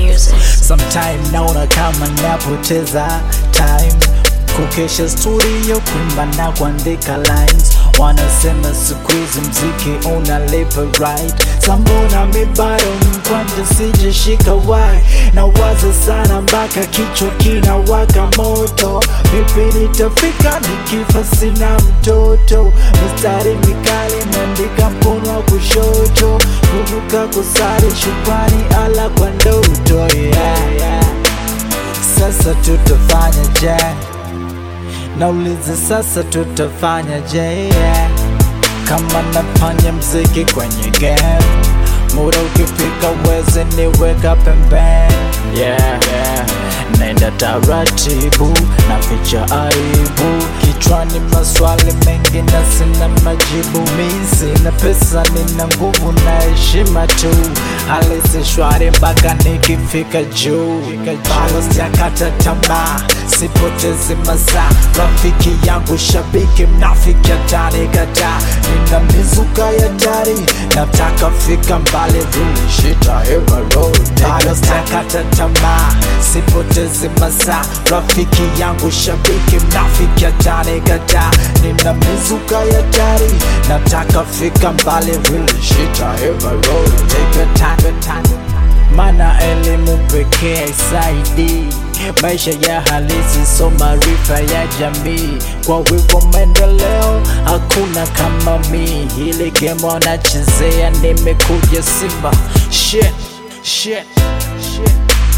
music. Sometime naona kama napoteza time kukesha studio kuimba na kuandika lines wanasema siku hizi mziki unalipa right sambona mi bado mkwanja sijashika wai na waza sana mpaka kichwa kinawaka moto vipi nitafika nikifa sina mtoto mistari mikali naandika mkono wa kushoto kuvuka kusari shukrani ala kwa ndoto yeah, yeah. Sasa tutafanya je? Nauliza sasa tutafanya je? Yeah. Kama nafanya mziki kwenye game, muda ukifika weze niweka pembeni. Yeah, yeah. Naenda taratibu na ficha aibu kichwani, maswali mengi na sina majibu. Mi sina pesa, nina nguvu na heshima tu, hali si shwari mpaka nikifika juu. Bado sijakata tamaa, sipotezi masaa. Rafiki yangu shabiki, mnafiki atanikataa. Nina mizuka ya dari, nataka fika mbali, really shit I ever wrote. Bado sijakata tamaa, sipotezi masaa. Rafiki yangu shabiki, mnafiki atanikataa. Nina mizuka ya dari, nataka fika mbali, really shit I ever wrote. Take your time, your time mana elimu pekee haisaidii maisha ya halisi, so maarifa ya jamii. Kwa hivyo maendeleo hakuna kama mi, hili game wanachezea, nimekuja Simba shit, shit, shit.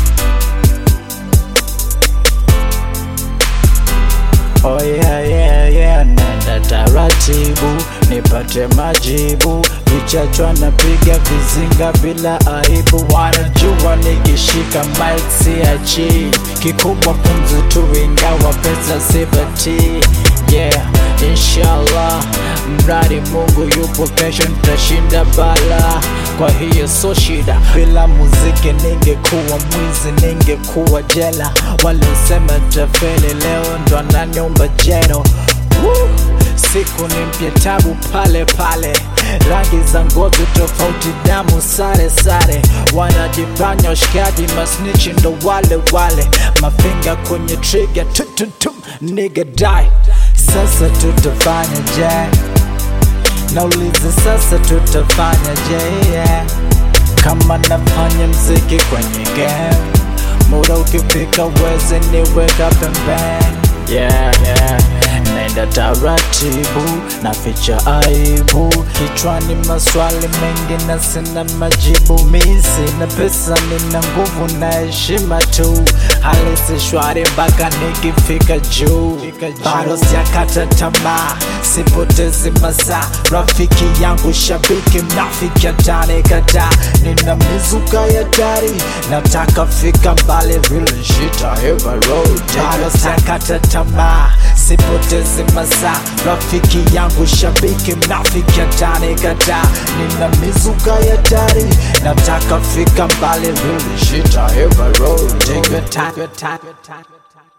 Oh yeah, yeah, yeah, nenda taratibu nipate majibu, vichachwa napiga vizinga bila aibu, wanajua nikishika mic siachi, kikubwa pumzi tu, ingawa pesa sipati. Yeah, inshallah, mradi Mungu yupo, kesho nitashinda bala. Kwa hiyo so shida, bila muziki ningekuwa mwizi, ningekuwa jela. Waliosema tafeli leo ndo ananiomba jeno. Woo! Siku ni mpya, tabu pale pale, rangi za ngozi tofauti, damu sare sare, wanajifanya washikaji, masnichi ndo wale wale, mafinga kwenye trigger, tututum, nigga die. Sasa tutafanya je? Nauliza sasa tutafanya je? Yeah. Kama nafanya mziki kwenye game, muda ukifika weze niweka pembeni. Yeah, yeah. Naenda taratibu na ficha aibu kichwani, maswali mengi na sina majibu. Mi sina pesa, nina nguvu na heshima tu, hali si shwari mpaka nikifika juu. Bado sijakata tamaa, sipotezi masaa. Rafiki yangu shabiki, mnafiki atanikataa. Nina mizuka ya dari, nataka fika mbali, really shit I ever wrote. Bado sijakata tamaa, sipotezi masaa. Rafiki yangu shabiki, mnafiki atanikataa. Nina mizuka ya dari, nataka fika mbali, really shit I ever wrote. Take your time, your time, your time, your time.